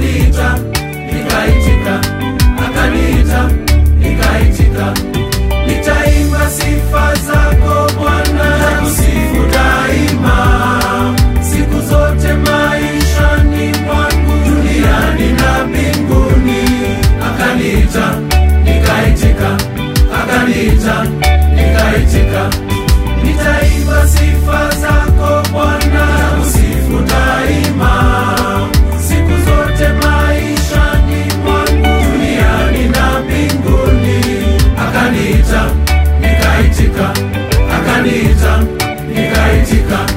akaniita nikaitika, akaniita nikaitika. Nitaimba sifa zako Bwana, nakusifu daima, siku zote maishani mwangu, duniani na mbinguni. Akaniita nikaitika, akaniita nikaitika. Nitaimba sifa zako Bwana, nakusifu daima, siku zote maishani mwangu, duniani na mbinguni. Akaniita nikaitika, akaniita nikaitika.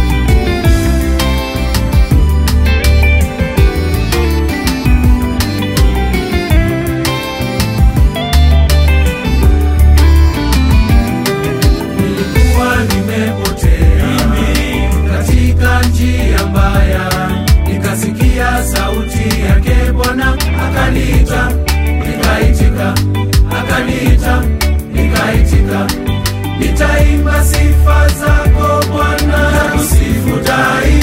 nilikuwa nimepotea katika njia mbaya, nikasikia sauti yake Bwana akaniita, nikaitika, akaniita, nikaitika. Nitaimba sifa zako Bwana, nakusifu daima